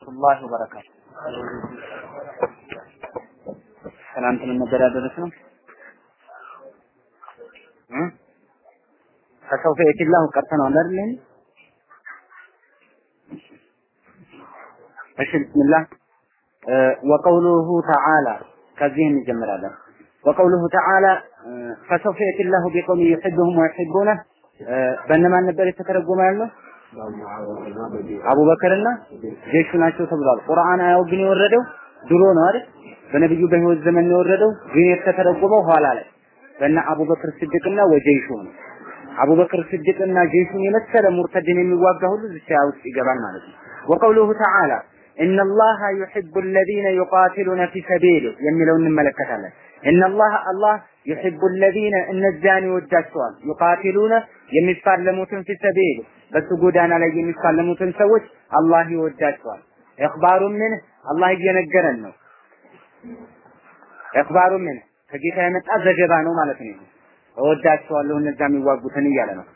ወራህመቱላሂ ወበረካቱ። ትናንት ምን ነበር ያደረስነው? እ ፈሰውፈ የቲላሁ ቀርተነዋል አይደል? እሺ ቢስሚላህ ወቀውሉሁ ተዓላ ከዚህ እንጀምራለን። ወቀውሉሁ ተዓላ ፈሰውፈ የቲላሁ ቢቀውሚ ዩሒቡሁም ወዩሒቡነህ በእነማን ነበር የተተረጎመ ያለው? አቡበከርና ጀሹ ናቸው ተብሏል። ቁርአን አያው ግን የወረደው ድሮ ነው አይደል? በነብዩ በህይወት ዘመን ነው የወረደው፣ ግን የተተረጎመው ኋላ ላይ በእነ አቡበክር ስድቅና ወጀይሹ ነው። አቡበክር ስድቅና ጀይሹን የመሰለ ሙርተድን የሚዋጋ ሁሉ እዚያ ውስጥ ይገባል ማለት ነው። ወቀውሉሁ ተዓላ ኢነላሃ ዩሒቡ አለዚነ ዩቃቲሉነ ፊ ሰቢሊህ የሚለውን እንመለከታለን። ኢነላህ አላህ ዩሒቡ አለዚነ እነዚያን ይወዳቸዋል ዩቃቲሉነ የሚፋለሙትን ፊ ሰቢሊህ በሱ ጎዳና ላይ የሚፋለሙትን ሰዎች አላህ ይወዳቸዋል። ኢኽባሩ ምን አላህ እየነገረን ነው። ኢኽባሩ ምን ከጌታ የመጣ ዘገባ ነው ማለት ነው። እወዳቸዋለሁ እነዛ የሚዋጉትን እያለ ነው።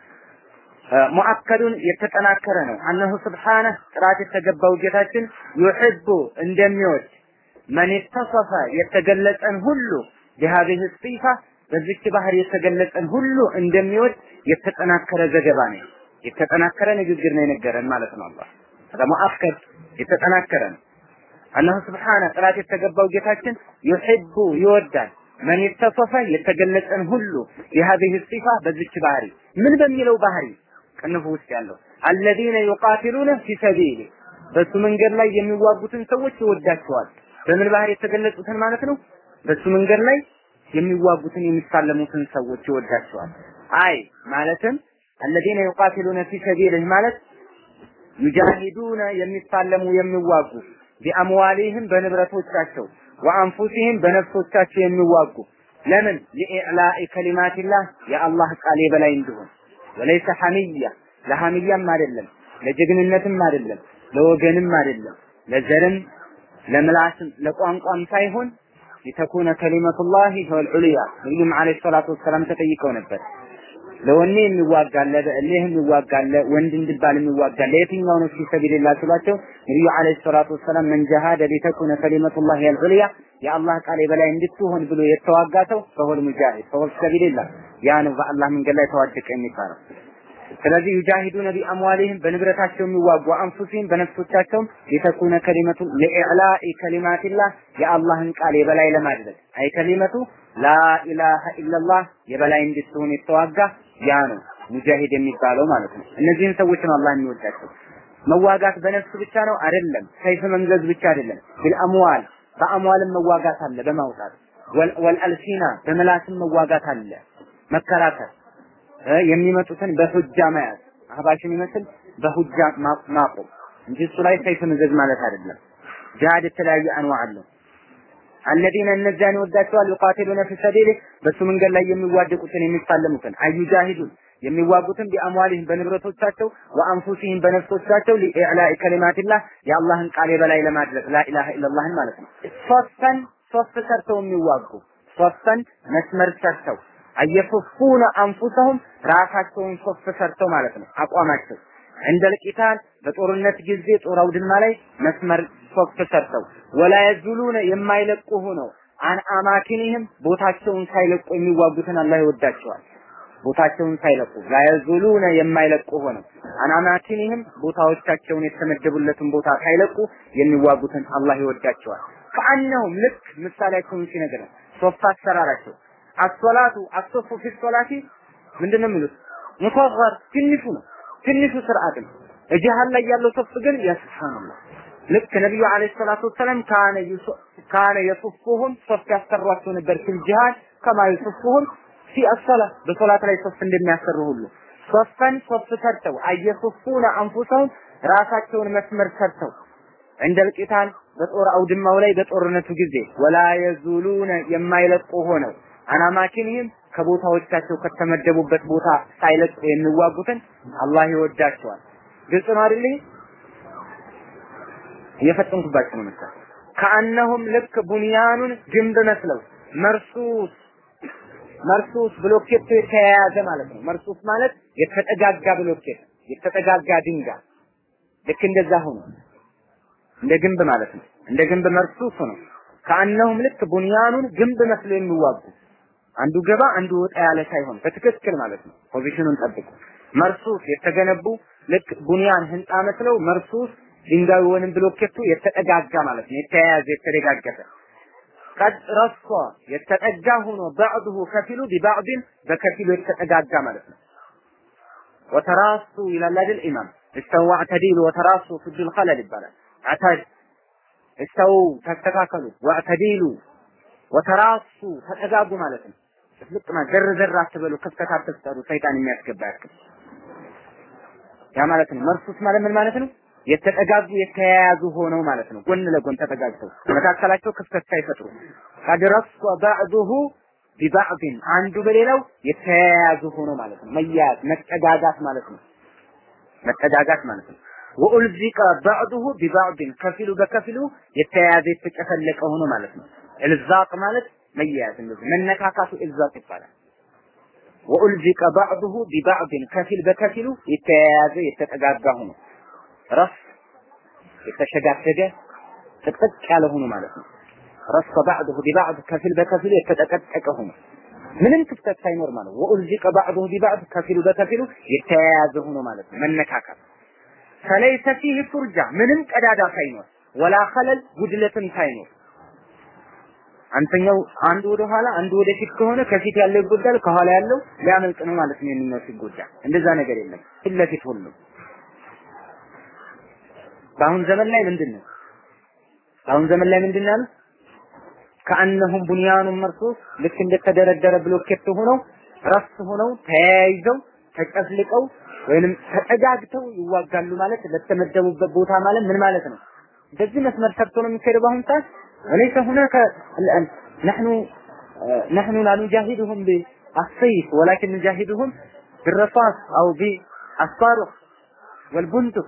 ሙአከዱን የተጠናከረ ነው። አነሁ ስብሓነ ጥራት የተገባው ጌታችን ዩሕቡ እንደሚወድ መን የተሰፈ የተገለጸን ሁሉ ቢሃዚህ ሲፋ በዚች ባህር የተገለጸን ሁሉ እንደሚወድ የተጠናከረ ዘገባ ነው። የተጠናከረ ንግግር ነው የነገረን ማለት ነው። አላህ ሙአከድ የተጠናከረ ነው። አላሁ ስብሓነ ጥራት የተገባው ጌታችን ዩሕቡ ይወዳል መን የተሰፈ የተገለጸን ሁሉ የሀዚህ ሲፋ በዚች ባህሪ ምን በሚለው ባህሪ ቅንፍ ውስጥ ያለው አለዚነ ዩቃቲሉነ ፊ ሰቢሊ በሱ መንገድ ላይ የሚዋጉትን ሰዎች ይወዳቸዋል። በምን ባህሪ የተገለጹትን ማለት ነው። በሱ መንገድ ላይ የሚዋጉትን የሚሳለሙትን ሰዎች ይወዳቸዋል። አይ ማለትም አለዚነ ዩቃቲሉነ ፊ ሰቢሊህ ማለት ዩጃሂዱነ የሚሳለሙ የሚዋጉ ቢአምዋሊህም በንብረቶቻቸው ወአንፉሲህም በነፍሶቻቸው የሚዋጉ ለምን ሊኢዕላኢ ከሊማቲላህ የአላህ ቃል የበላይ እንዲሆን ወለይሰ ሐሚያ ለሐሚያም አይደለም ለጀግንነትም አይደለም ለወገንም አይደለም ለዘርም ለምላስም ለቋንቋም ሳይሆን ሊተኩነ ከሊመቱላሂ ሂወል ነቢዩም ዓለይሂ ሰላቱ ወሰላም ተጠይቀው ነበር። ለወኔ የሚዋጋለ በእልህ የሚዋጋለ ወንድ እንዲባል የሚዋጋለ የትኛው ነው ፊ ሰቢልላህ ሲሏቸው ነቢዩ ዓለይሂ ሰላቱ ወሰላም መን ጀሃደ ሊተኩነ ከሊመቱላህ ሂወል ዑልያ የአላህ ቃል የበላይ እንድትሆን ብሎ የተዋጋ ሰው ፈሁል ሙጃሂድ ፈሁል ሰቢልላህ ያ ነው በአላህ መንገድ ላይ ተዋደቀ የሚባለው። ስለዚህ ዩጃሂዱነ ቢአምዋሊህም በንብረታቸው የሚዋጉ አንፉሲህም በነፍሶቻቸውም ሊተኩነ ከሊመቱ ለኢዕላኢ ከሊማቲላህ የአላህን ቃል የበላይ ለማድረግ አይ ከሊመቱ ላኢላሃ ኢለላህ የበላይ እንድትሆን የተዋጋ ያ ነው ሙጃሂድ የሚባለው ማለት ነው። እነዚህን ሰዎች ነው አላህ የሚወዳቸው። መዋጋት በነፍስ ብቻ ነው አይደለም። ሰይፍ መምዘዝ ብቻ አይደለም። ቢልአምዋል በአምዋልም መዋጋት አለ በማውጣት ወልአልሲና በምላስም መዋጋት አለ መከራከር የሚመጡትን በሁጃ መያዝ አህባሽን ይመስል በሁጃ ማቆም እንጂ እሱ ላይ ሰይፍ መዘዝ ማለት አይደለም። ጂሃድ የተለያየ አንዋ አለው። አለዚነ እነዚያን ይወዳቸዋል ዩቃቲሉነ ፊ ሰቢሊህ በሱ መንገድ ላይ የሚዋደቁትን የሚፋለሙትን አዩጃሂዱን የሚዋጉትን ቢአምዋሊህም በንብረቶቻቸው ወአንፉሲህም በነፍሶቻቸው ሊኢዕላኢ ከሊማቲላህ የአላህን ቃል የበላይ ለማድረግ ላኢላሃ ኢለላህን ማለት ነው። ሶስተን ሶስት ሰርተው የሚዋጉ ሶስተን መስመር ሰርተው አየፉፉነ አንፉሰሁም ራሳቸውን ሶፍ ሰርተው ማለት ነው አቋማቸው እንደ ልቂታል በጦርነት ጊዜ ጦር አውድማ ላይ መስመር ሶፍ ሰርተው ወላ የዙሉነ የማይለቁ ሆነው አን አማኪኒህም ቦታቸውን ሳይለቁ የሚዋጉትን አላህ ይወዳቸዋል። ቦታቸውን ሳይለቁ ላየዙሉነ የማይለቁ ሆነው አን አማኪኒህም ቦታዎቻቸውን የተመደቡለትን ቦታ ሳይለቁ የሚዋጉትን አላህ ይወዳቸዋል። ከአነሁም ልክ ምሳሌያቸውን ሲነግረን ሶፍ አሰራራቸው አሶላቱ አሶፉ ፊ ሶላቲ ምንድነው የሚሉት? ሙሰገር ትንሹ ነው፣ ትንሹ ስርዓት ነው። እጅሃል ላይ ያለው ሶፍ ግን ያ ሱብሃንአላህ ልክ ነብዩ አለይሂ ሰላቱ ወሰለም ካነ ካነ የሱፉሁም ሶፍ ያሰሯቸው ነበር ፊል ጂሃድ ከማ የሱፉሁም ፊ አሶላ በሶላት ላይ ሶፍ እንደሚያሰሩ ሁሉ ሶፈን ሶፍ ሰርተው አየሱፉነ አንፉሰሁም ራሳቸውን መስመር ሰርተው እንደ ልቂታል በጦር አውድማው ላይ በጦርነቱ ጊዜ ወላ የዙሉነ የማይለቁ ሆነው አናማኪንህም ከቦታዎቻቸው ከተመደቡበት ቦታ ሳይለቁ የሚዋጉትን አላህ ይወዳቸዋል። ግልጽ ነው አይደል? እየፈጠንኩባቸው ነው መሰለኝ። ከአነሁም ልክ ቡንያኑን ግንብ መስለው መርሱስ መርሱስ ብሎኬቱ የተያያዘ ማለት ነው። መርሱስ ማለት የተጠጋጋ ብሎኬት፣ የተጠጋጋ ድንጋይ ልክ እንደዛ ሆኖ እንደ ግንብ ማለት ነው። እንደ ግንብ መርሱስ ነው። ከአነሁም ልክ ቡንያኑን ግንብ መስሎ የሚዋጉ አንዱ ገባ አንዱ ወጣ ያለ ሳይሆን በትክክል ማለት ነው። ፖዚሽኑን ጠብቁ። መርሱስ የተገነቡ ልክ ቡንያን ህንፃ መስለው መርሱስ ድንጋዩ ወይንም ብሎኬቱ የተጠጋጋ ማለት ነው። የተያያዘ የተደጋገፈ ቀድ ረሷ የተጠጋ ሆኖ ባዕዱሁ ከፊሉ ቢባዕድን በከፊሉ የተጠጋጋ ማለት ነው። ወተራሱ ይላል አይደል ኢማም እስተው ወዕተዲሉ ወተራሱ ፍጁል ኸለል ይባላል። አታድ እስተው ተስተካከሉ፣ ወዕተዲሉ ወተራሱ ተጠጋጉ ማለት ነው። ልቅ ዘር ዘር አትበሉ፣ ክፍተት አትፍጠሩ፣ ሰይጣን የሚያስገባ ያክል ያ ማለት ነው። መርሱስ ማለት ምን ማለት ነው? የተጠጋጉ የተያያዙ ሆነው ማለት ነው። ጎን ለጎን ተጠጋግተው መካከላቸው ክፍተት ሳይፈጥሩ ቀድረሱ ባዕዱሁ ቢባዕድን አንዱ በሌላው የተያያዙ ሆነው ማለት ነው። መያያዝ መጠጋጋት ማለት ነው። መጠጋጋት ማለት ነው። ወኡልዚቀ ባዕዱሁ ቢባዕድን ከፊሉ በከፊሉ የተያያዘ የተጨፈለቀ ሆኖ ማለት ነው። እልዛቅ ማለት መያያዝ እንደዚህ መነካካቱ እልዛቅ ይባላል። ወኡልዚቀ ባዕዱሁ ቢባዕድን ከፊል በከፊሉ የተያያዘ የተጠጋጋ ሆኖ ረፍ የተሸጋሸገ ጥቅጥቅ ያለ ሆኖ ማለት ነው። ረፍ ባዕዱሁ ቢባዕድ ከፊል በከፊሉ የተጠቀጠቀ ሆኖ ምንም ክፍተት ሳይኖር ማለት ነው። ወኡልዚቀ ባዕዱሁ ቢባዕድ ከፊሉ በከፊሉ የተያያዘ ሆኖ ማለት ነው። መነካካት ፈለይሰ ፊህ ፉርጃ ምንም ቀዳዳ ሳይኖር ወላ ኸለል ጉድለትም ሳይኖር አንተኛው አንዱ ወደ ኋላ አንዱ ወደ ፊት ከሆነ ከፊት ያለው ይጎዳል፣ ከኋላ ያለው ሊያመልጥ ነው ማለት ነው። የሚነው ሲጎዳ እንደዛ ነገር የለም። ፊት ለፊት ሁሉም በአሁን ዘመን ላይ ምንድን ነው? በአሁን ዘመን ላይ ምንድን ነው? ከአነሁም ቡንያኑን መርሱስ ልክ እንደተደረደረ ብሎኬት ሆነው ረስ ሆነው ተያይዘው ተጨፍልቀው ወይንም ተጠጋግተው ይዋጋሉ ማለት ለተመደቡበት ቦታ ማለት ምን ማለት ነው? በዚህ መስመር ሰርቶ ነው የሚካሄደው በአሁን ሰዓት وليس هناك الآن نحن نحن لا نجاهدهم بالسيف ولكن نجاهدهم بالرصاص أو بالصاروخ والبندق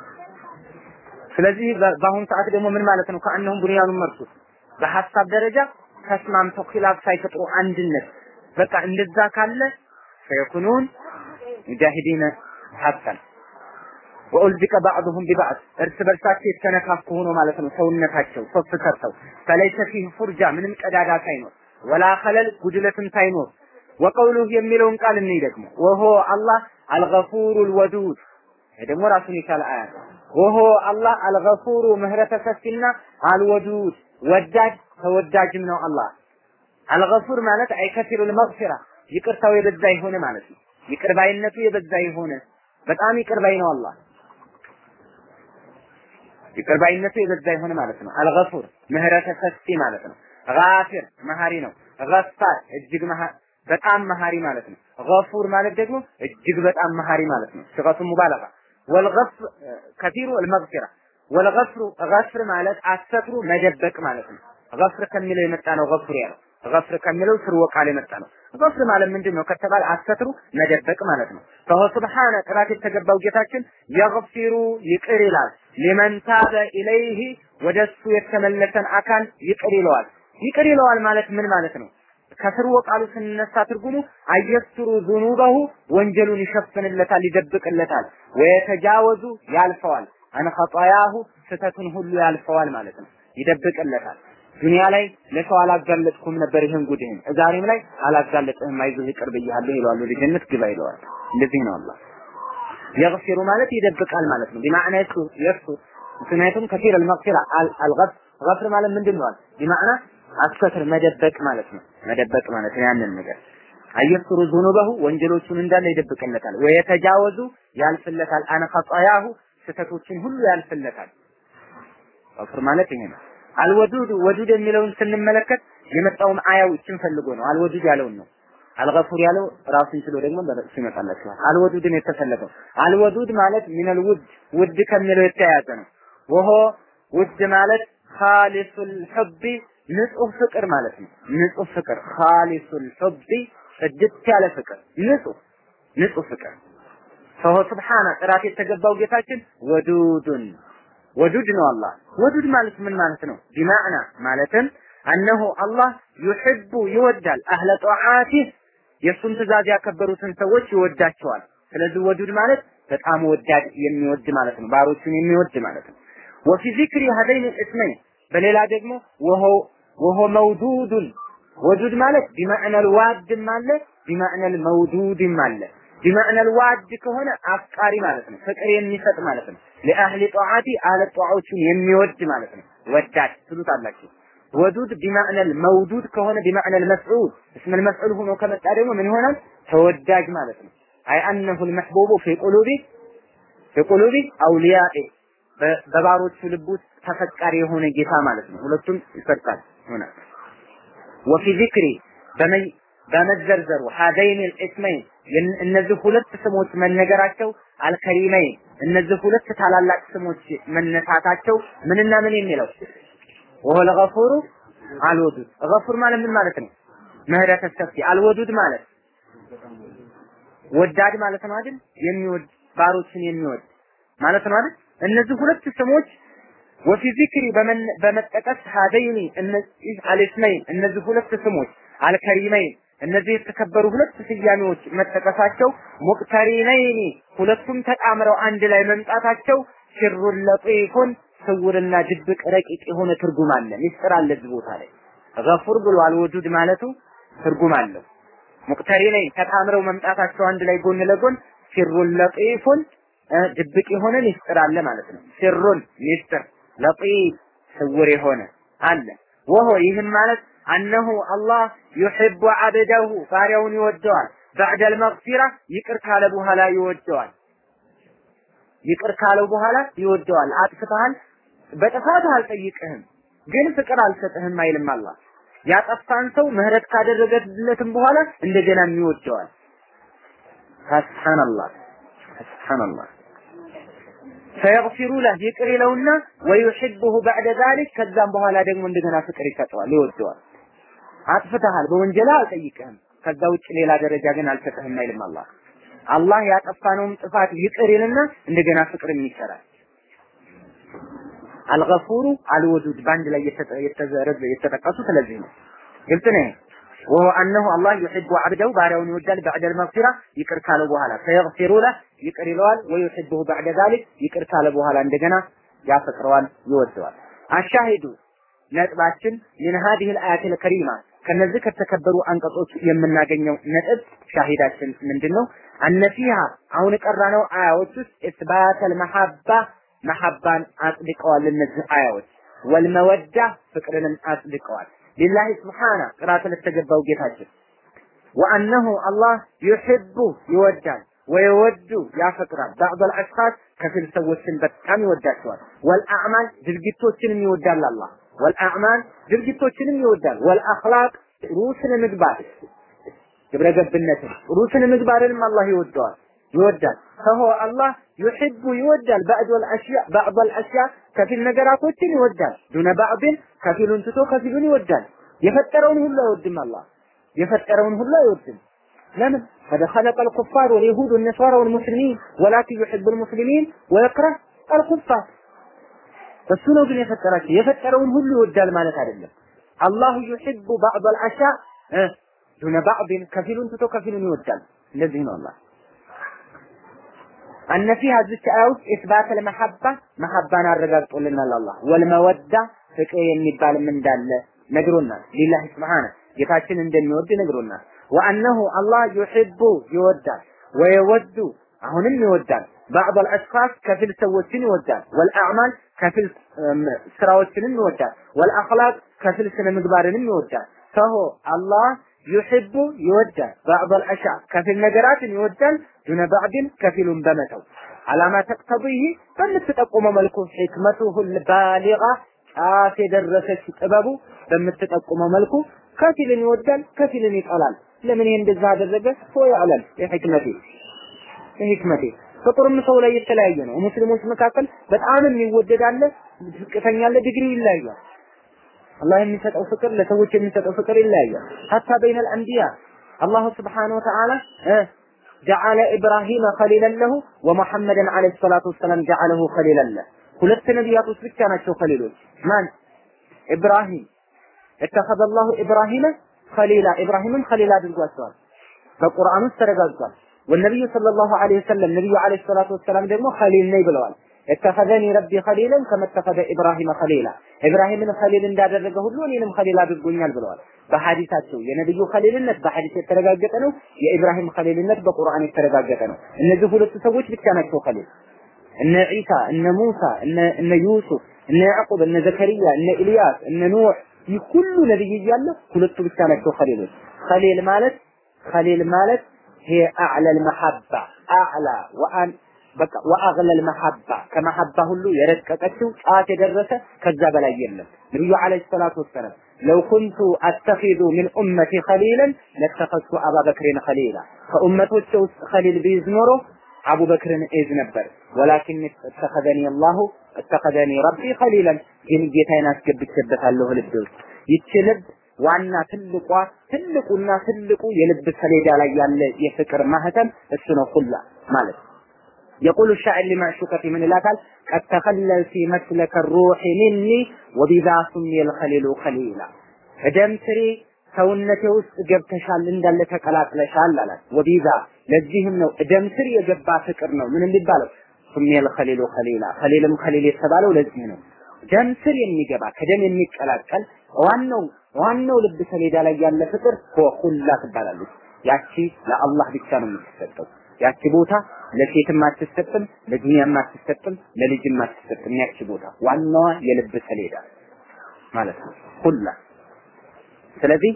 ስለዚህ በአሁኑ ሰዓት ደግሞ ምን ማለት ነው? ከአንሁም ቡንያኑን መርሱስ በሐሳብ ደረጃ ተስማምተው ኺላፍ ሳይፈጥሩ አንድነት በቃ እንደዛ ካለ ፈየኩኑን ሙጃሂዲነ ሐቀን ወኡልዚቀ ባዕዱሁም ቢባዕድ እርስ በርሳቸው የተነካኩ ሆኖ ማለት ነው። ሰውነታቸው ሶፍ ሰርተው ፈለይሰ ፊህ ፉርጃ ምንም ቀዳዳ ሳይኖር ወላ ኸለል ጉድለትም ሳይኖር ወቀውሉሁ የሚለውን ቃል እንይ ደግሞ ወሆ አላህ አልገፉሩል ወዱድ ይሄ ደግሞ ራሱን የቻለ አያ ነው። ወሆ አላህ አልገፉሩ ምህረተ ሰፊና አልወዱድ ወዳጅ ተወዳጅም ነው አላህ። አልገፉር ማለት አይከፊሩል መግፊራ ይቅርታው የበዛ የሆነ ማለት ነው። ይቅር ባይነቱ የበዛ የሆነ በጣም ይቅር ባይ ነው አላህ። ይቅር ባይነቱ የበዛ የሆነ ማለት ነው። አልገፉር ምህረተ ሰፊ ማለት ነው። ጋፊር መሀሪ ነው። ገፋር እጅግ በጣም መሀሪ ማለት ነው። ገፉር ማለት ደግሞ እጅግ በጣም መሀሪ ማለት ነው። ሲገቱ ሙባለጋ ወልገፍ ከፊሩ አልመግፊራ ወልገፍሩ ገፍር ማለት አሰትሩ መደበቅ ማለት ነው። ገፍር ከሚለው የመጣ ነው ገፍር ያለው ገፍር ከሚለው ስርወ ቃል የመጣ ነው። ገፍር ማለት ምንድን ነው ከተባለ አሰትሩ መደበቅ ማለት ነው። ፈሆ ስብሓነ ጥራት የተገባው ጌታችን የግፊሩ ይቅር ይላል። ሊመን ታበ ኢለይህ ወደሱ የተመለሰን አካል ይቅር ይለዋል። ይቅር ይለዋል ማለት ምን ማለት ነው? ከስርወ ቃሉ ስንነሳ ትርጉሙ አየስሩ ዙኑበሁ ወንጀሉን ይሸፍንለታል፣ ይደብቅለታል። ወየተጃወዙ ያልፈዋል፣ አን ኸጣያሁ ስህተቱን ሁሉ ያልፈዋል ማለት ነው፣ ይደብቅለታል። ዱንያ ላይ ለሰው አላጋለጥኩም ነበር ይህን ጉድህን፣ ዛሬም ላይ አላጋለጥህም፣ አይዞህ ይቅር ብያለሁ ይለዋል። ወደ ጀነት ግባ ይለዋል። እንደዚህ ነው አላህ የግፊሩ ማለት ይደብቃል ማለት ነው። ቢማዕና የሱ የሱ ምክንያቱም ከፊር አልመግፊራ አልገፍ ገፍር ማለት ምንድን ነው? ቢማዕና አስተትር መደበቅ ማለት ነው። መደበቅ ማለት ነው ያንን ነገር አየስሩ ዙኑበሁ ወንጀሎቹን እንዳለ ይደብቅለታል። ወየተጃወዙ ያልፍለታል። አነ ኸጣያሁ ስህተቶችን ሁሉ ያልፍለታል። ገፍር ማለት ይሄ ነው። አልወዱድ ወዱድ የሚለውን ስንመለከት የመጣውም አያው ይችን ፈልጎ ነው። አልወዱድ ያለውን ነው። አልገፉር ያለው ራሱን ችሎ ደግሞ በረሱ ይመጣላችኋል። አልወዱድን የተፈለገው አልወዱድ ማለት ሚነል ውድ ውድ ከሚለው የተያያዘ ነው። ወሆ ውድ ማለት ኻሊሱል ሑቢ ንጹህ ፍቅር ማለት ነው። ንጹህ ፍቅር ኻሊሱል ሑቢ ጽድት ያለ ፍቅር ንጹህ ንጹህ ፍቅር ፈሆ ስብሓነ ጥራት የተገባው ጌታችን ወዱዱን ወዱድ ነው አላህ። ወዱድ ማለት ምን ማለት ነው? ቢማዕና ማለትም አነሁ አላህ ዩሕቡ ይወዳል አህለ ጧዓቲህ የእሱን ትእዛዝ ያከበሩትን ሰዎች ይወዳቸዋል። ስለዚህ ወዱድ ማለት በጣም ወዳድ የሚወድ ማለት ነው። ባሮቹን የሚወድ ማለት ነው። ወፊ ዚክሪ ሀደይን እስመይን በሌላ ደግሞ ወሆ ወሆ መውዱዱን ወዱድ ማለት ቢማዕነል ዋድም አለ ቢማዕነል መውዱድም አለ ቢማዕነል ዋድ ከሆነ አፍቃሪ ማለት ነው ፍቅር የሚሰጥ ማለት ነው ለአህሊ ጧዓቲ አህለ ጧዓዎችን የሚወድ ማለት ነው ወዳድ ትሉታላችሁ ወዱድ ቢማዕነል መውዱድ ከሆነ ቢማዕነል መፍዑል እስመል መፍዑል ሆኖ ከመጣ ደግሞ ምን ይሆናል ተወዳጅ ማለት ነው አይ አነሁ ልመሕቡቡ ፊ ቁሉቢ ፊ ቁሉቢ አውሊያኢ በባሮቹ ልብ ውስጥ ተፈቃሪ የሆነ ጌታ ማለት ነው ሁለቱም ይፈርቃል ይሆናል ወፊ ዚክሪ በመዘርዘሩ ሀዘይን ልእስመይን እነዚህ ሁለት ስሞች መነገራቸው አልከሪመይን እነዚህ ሁለት ታላላቅ ስሞች መነሳታቸው ምንና ምን የሚለው ወሆ ለገፉሩ አልወዱድ ገፉር ማለት ምን ማለት ነው ምህረተ ሰፊ አልወዱድ ማለት ወዳድ ማለት ነው አይደል የሚወድ ባሮችን የሚወድ ማለት ነው አይደል እነዚህ ሁለት ስሞች ወፊ ዚክሪ በመጠቀስ ሀደይኒ እነዚህ አልስመይን እነዚህ ሁለት ስሞች አልከሪመይን እነዚህ የተከበሩ ሁለት ስያሜዎች መጠቀሳቸው ሙቅተሪነይኒ ሁለቱም ተጣምረው አንድ ላይ መምጣታቸው ሽሩን ለጢፉን ስውርና ድብቅ ረቂቅ የሆነ ትርጉም አለ ሚስጥር አለ እዚህ ቦታ ላይ ገፉር ብሏል ወዱድ ማለቱ ትርጉም አለው ሙቅተሪነይን ተጣምረው መምጣታቸው አንድ ላይ ጎን ለጎን ሽሩን ለጢፉን ድብቅ የሆነ ሚስጥር አለ ማለት ነው ሽሩን ሚስጥር ለጢፍ ስውር የሆነ አለ ወሆ ይህም ማለት አነሁ አላህ ዩሕቡ አብደሁ ባሪያውን ይወደዋል ባዕደል መግፊራ ይቅር ካለ በኋላ ይወደዋል ይቅር ካለው በኋላ ይወደዋል አጥፍተሃል በጥፋት አልጠይቅህም ግን ፍቅር አልሰጥህም አይልም አላህ ያጠፋን ሰው ምህረት ካደረገለትም በኋላ እንደገና ይወደዋል ሱብሃንአላህ ሱብሃንአላህ ፈየግፊሩ ለህ ይቅር ይለውና ወዩሕቡሁ ባዕደ ዛሊክ ከዛም በኋላ ደግሞ እንደገና ፍቅር ይሰጠዋል ይወደዋል አጥፍተሃል በወንጀላ አልጠይቅህም ከዛ ውጭ ሌላ ደረጃ ግን አልሰጥህም አይልም አላህ አላህ ያጠፋነውም ጥፋት ይቅር ይልና እንደገና ፍቅርም ይሰራል አልገፉሩ አልወዱድ በአንድ ላይ የተጠቀሱ ስለዚህ ነው ግልጽ ነው ወሆ አነሁ አላህ ዩሕቡ አብደው ባሪያውን ይወዳል ባዕደል መግፊራ ይቅር ካለ በኋላ ፈየግፊሩ ለህ ይቅር ይለዋል ወዩሕቡሁ ባዕደ ዛሊክ ይቅር ካለ በኋላ እንደገና ያፈቅረዋል ይወደዋል አሻሂዱ ነጥባችን ምን ሀዲህ ልአያት ልከሪማ ከነዚህ ከተከበሩ አንቀጾች የምናገኘው ነጥብ ሻሂዳችን ምንድን ነው? አነፊሃ አሁን የቀራነው አያዎች ውስጥ ኢስባተል መሐባ መሐባን አጽድቀዋል። እነዚህ አያዎች ወልመወዳ ፍቅርንም አጽድቀዋል። ሊላሂ ስብሓነ ጥራት ለተገባው ጌታችን ወአነሁ አላህ ዩሕቡ ይወዳል ወየወዱ ያፈቅራል። ባዕድ አሽኻስ ከፊል ሰዎችን በጣም ይወዳቸዋል። ወልአዕማል ድርጊቶችንም ይወዳል አላህ ወልአዕማል ድርጊቶችንም ይወዳል። ወልአኽላቅ ጥሩ ስነ ምግባር ግብረ ገብነትን ጥሩ ስነ ምግባርንም አላህ ይወደዋል ይወዳል። ፈሆ አላህ ዩሕቡ ይወዳል ባዕድ አልአሽያ ባዕድ አልአሽያ ከፊል ነገራቶችን ይወዳል። ዱነ ባዕድን ከፊሉን ትቶ ከፊሉን ይወዳል። የፈጠረውን ሁሉ አይወድም አላህ የፈጠረውን ሁሉ አይወድም። ለምን قد خلق الكفار واليهود والنصارى والمسلمين ولكن يحب المسلمين ويكره الكفار እሱ ነው ግን የፈጠራቸው የፈጠረውን ሁሉ ይወዳል ማለት አይደለም አላሁ ዩሕቡ ባዕድ አልአሻ ዱነ ባዕድን ከፊሉን ትቶ ከፊሉን ይወዳል እንደዚህ ነው አላህ አነ ፊሃ ዝች አያ ውስጥ ኢስባት ለመሐባ መሐባን አረጋግጦልናል አላህ ወልመወዳ ፍቅር የሚባልም እንዳለ ነግሮናል ሊላህ ስብሓነ ጌታችን እንደሚወድ ነግሮናል ወአነሁ አላህ ዩሕቡ ይወዳል ወየወዱ አሁንም ይወዳል ባዕድ አልአሽኻስ ከፊል ሰዎችን ይወዳል ወልአዕማል ከፊል ስራዎችንም ይወዳል ወልአኽላቅ ከፊል ስነ ምግባርንም ይወዳል ፈሆ አላህ ዩሕቡ ይወዳል ባዕድ አልአሻ ከፊል ነገራትን ይወዳል ዱነ ባዕድን ከፊሉን በመተው አላማ ተቅተቢህ በምትጠቁመው መልኩ ሕክመቱሁ ልባሊጋ ጫፍ የደረሰች ጥበቡ በምትጠቁመው መልኩ ከፊልን ይወዳል ከፊልን ይጠላል ለምን ይሄ እንደዛ አደረገ ሆ ያዕለም የሕክመቴ የሕክመቴ ፍቅሩም ሰው ላይ የተለያየ ነው። ሙስሊሞች መካከል በጣም የሚወደድ አለ፣ ዝቅተኛ አለ፣ ዲግሪ ይለያያል። አላህ የሚሰጠው ፍቅር ለሰዎች የሚሰጠው ፍቅር ይለያያል። ሀታ በይነል አንቢያ አላሁ ስብሓነሁ ወተዓላ ጀዓለ ኢብራሂመ ኸሊለን ለሁ ወሙሐመድን ዓለይሂ ሰላቱ ወሰላም ጀዓለሁ ኸሊለን ለህ። ሁለት ነቢያቶች ብቻ ናቸው ኸሊሎች። ማን? ኢብራሂም እተኸዘ አላሁ ኢብራሂመ ኸሊላ ኢብራሂምን ኸሊል አድርጓቸዋል። በቁርአን ውስጥ ተረጋግጧል። ወነቢዩ ሰለላሁ ዐለይሂ ወሰለም ነቢዩ ዐለይሂ ሰላቱ ወሰላም ደግሞ ኸሊል ነኝ ብለዋል። እተኸዘኒ ረቢ ኸሊለን ከመተኸዘ ኢብራሂም ኸሊላ ኢብራሂምን ኸሊል እንዳደረገ ሁሉ እኔንም ኸሊል አድርጎኛል ብለዋል። በሐዲሳቸው የነብዩ ኸሊልነት በሐዲስ የተረጋገጠ ነው። የኢብራሂም ኸሊልነት በቁርአን የተረጋገጠ ነው። እነዚህ ሁለቱ ሰዎች ብቻ ናቸው ኸሊል። እነ ዒሳ፣ እነ ሙሳ፣ እነ እነ ዩሱፍ፣ እነ ያዕቁብ፣ እነ ዘከሪያ፣ እነ ኢልያስ፣ እነ ኑህ ይህ ሁሉ ነብይ እያለ ሁለቱ ብቻ ናቸው ኸሊሎች። ኸሊል ማለት ኸሊል ማለት هي أعلى المحبة أعلى وأن በቃ ወአግለል መሐባ ከመሐባ ሁሉ የረቀቀችው ጫፍ የደረሰ ከዛ በላይ የለም። ነብዩ አለይሂ ሰላቱ ወሰላም ለው ኩንቱ አተኺዙ ሚን ኡመቲ ኸሊለን ለተኸዝቱ አባበክርን ኸሊላ ከኡመቶቼ ውስጥ ኸሊል ቢይዝ ኖሮ አቡበክርን እይዝ ነበር። ወላኪን እተኸዘኒ አላሁ እተኸዘኒ ረቢ ኸሊለን ግን ጌታዬን አስገብቼበታለሁ ልብ ውስጥ ይቺ ልብ ዋና ትልቋ ትልቁና ትልቁ የልብ ሰሌዳ ላይ ያለ የፍቅር ማህተም እሱ ነው ሁላ ማለት يقول الشاعر لمعشوقة من الأكل قد تخللت مسلك الروح مني وبذا سمي الخليل خليلا ደም ስሬ ሰውነቴ ውስጥ ገብተሻል እንዳለ ተቀላቅለሻል አላት። ወቢዛ ለዚህም ነው ደም ስር የገባ ፍቅር ነው ምን የሚባለው ሱሚየል ኸሊሉ ኸሊላ ኸሊልም ኸሊል የተባለው ለዚህ ነው። ደም ስር የሚገባ ከደም የሚቀላቀል ዋናው ዋናው ልብ ሰሌዳ ላይ ያለ ፍቅር ሁላ ትባላለች። ያቺ ለአላህ ብቻ ነው የምትሰጠው። ያቺ ቦታ ለሴትም አትሰጥም፣ ለዱንያም አትሰጥም፣ ለልጅም አትሰጥም። ያቺ ቦታ ዋናዋ የልብ ሰሌዳ ማለት ነው ሁላ። ስለዚህ